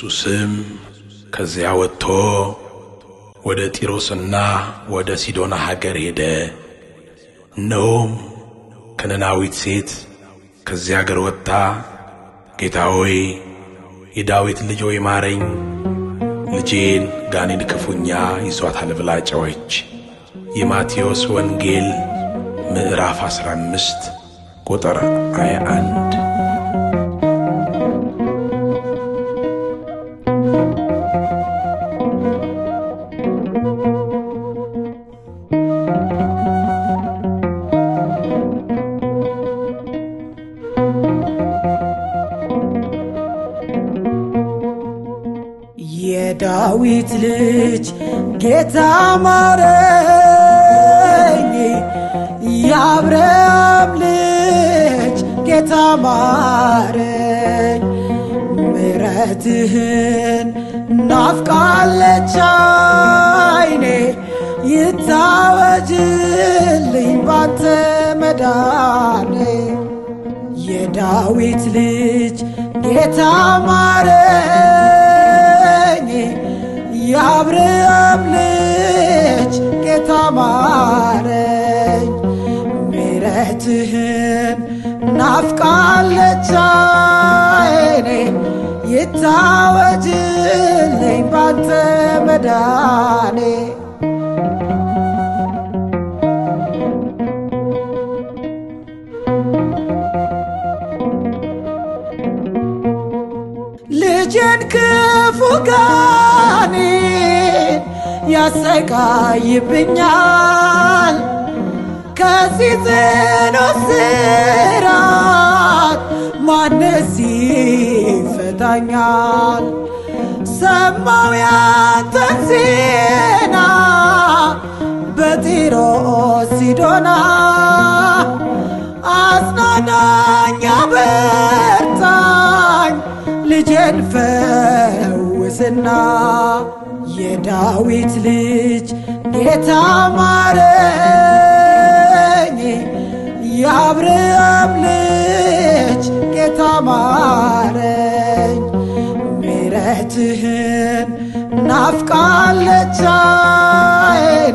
ኢየሱስም ከዚያ ወጥቶ ወደ ጢሮስና ወደ ሲዶና ሀገር ሄደ። እነሆም ከነናዊት ሴት ከዚያ አገር ወጥታ ጌታ ሆይ የዳዊት ልጅ ሆይ ማረኝ፣ ልጄን ጋኔን ክፉኛ ይዟታል ብላ ጮኸች። የማቴዎስ ወንጌል ምዕራፍ 15 ቁጥር 21 የዳዊት ልጅ ጌታ ማረኝ፣ የአብርሃም ልጅ ጌታ ማረኝ። ምሕረትህን ናፍቃለች አይኔ፣ ይታወጅልኝ ባንተ መዳኔ። የዳዊት ልጅ ጌታ ማረኝ፣ የአብርሃም ልጅ ጌታ ማረኝ። ምሕረትህን ናፍቃለች አይኔ፣ ይታወጅልኝ ባንተ መዳኔ። ልጄን ክፉ ጋኔን ያሰቃይብኛል። ከዚህ ጽኑ እስራት ማንስ ይፈታኛል? ሰማው ያንተን ዜና በጢሮስ ሲዶና አጽናናኝ አበርታኝ ልጄን ፈውስና የዳዊት ልጅ ጌታ ማረኝ፣ የአብርሃም ልጅ ጌታ ማረኝ። ምሕረትህን ናፍቃለች አይኔ፣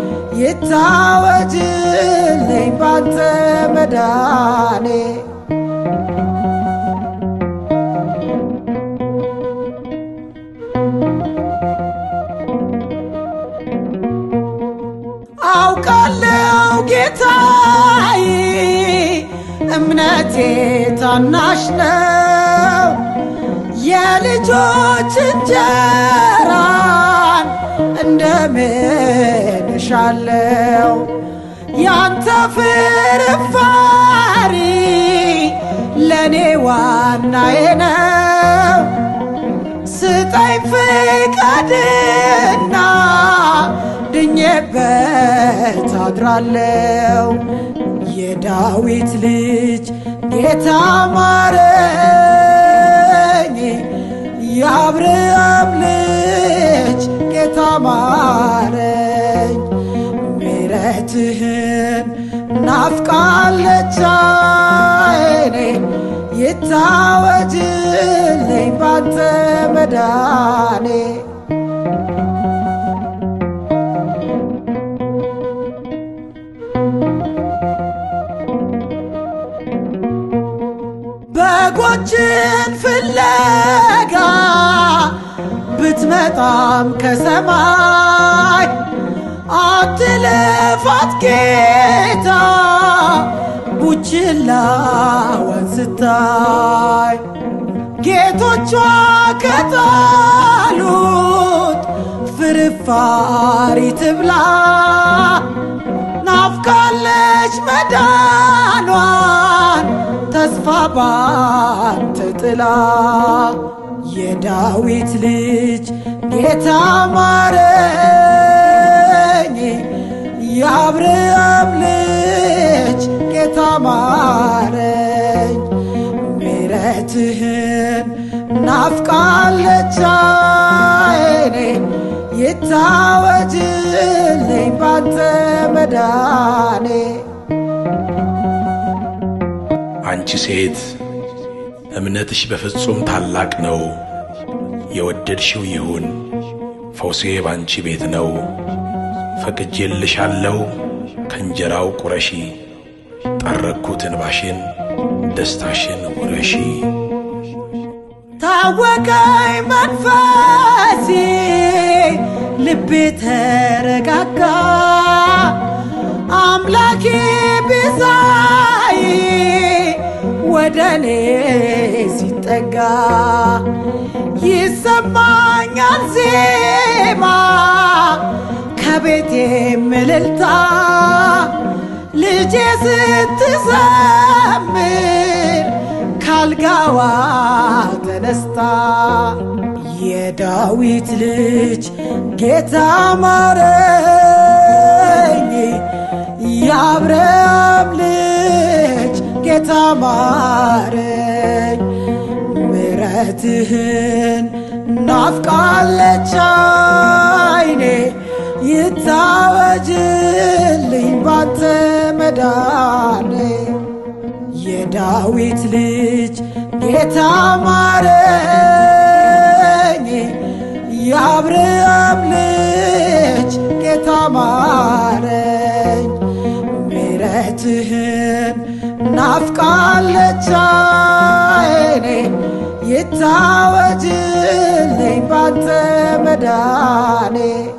ይታወጅልኝ ባንተ መዳኔ። አውቃለው ጌታዬ እምነቴ ታናሽ ነው። የልጆች እንጀራን እንደምን እሻለው ያንተ ፍርፋሪ ለእኔ ዋናዬ ነው። ስጠኝ ፍቃድና ድኜበት አድራለው። የዳዊት ልጅ ጌታ ማረኝ፣ የአብርሃም ልጅ ጌታ ማረኝ። ምሕረትህን ናፍቃለች አይኔ፣ ይታወጅልኝ ባንተ መዳኔ። በጎችን ፍለጋ ብትመጣም ከሰማይ አትልፋት ጌታ ቡችላዋን ስታይ ጌቶቿ ከጣሉት ፍርፋሪ ትብላ ናፍቃለች መዳኗን ተስፋ ባንተ ጥላ የዳዊት ልጅ ጌታ ማረኝ፣ የአብርሃም ልጅ ጌታ ማረኝ። ምሕረትህን ናፍቃለች አይኔ፣ ይታወጅልኝ ባንተ መዳኔ። አንቺ ሴት እምነትሽ በፍጹም ታላቅ ነው፣ የወደድሽው ይሁን ፈውሴ ባንቺ ቤት ነው። ፈቅጄልሻለሁ ከእንጀራው ቁረሺ ጠረኩት እንባሽን ደስታሽን ውረሺ። ታወቀኝ መንፈሴ ልቤ ተረጋጋ አምላኬ ቤዛዬ ወደ እኔ ሲጠጋ ይሰማኛል ዜማ ከቤቴ እልልታ ልጄ ስትዘምር ካልጋዋ ተነስታ የዳዊት ልጅ ጌታ ማረኝ፣ የአብርሃም ልጅ ጌታ ማረኝ። ምሕረትህን ናፍቃለች አይኔ ይታወጅልኝ ባንተ መዳኔ የዳዊት ልጅ ጌታ ማረኝ፣ የአብርሃም ልጅ ጌታ ማረኝ። ምሕረትህን ናፍቃለች አይኔ ይታወጅልኝ ባንተ መዳኔ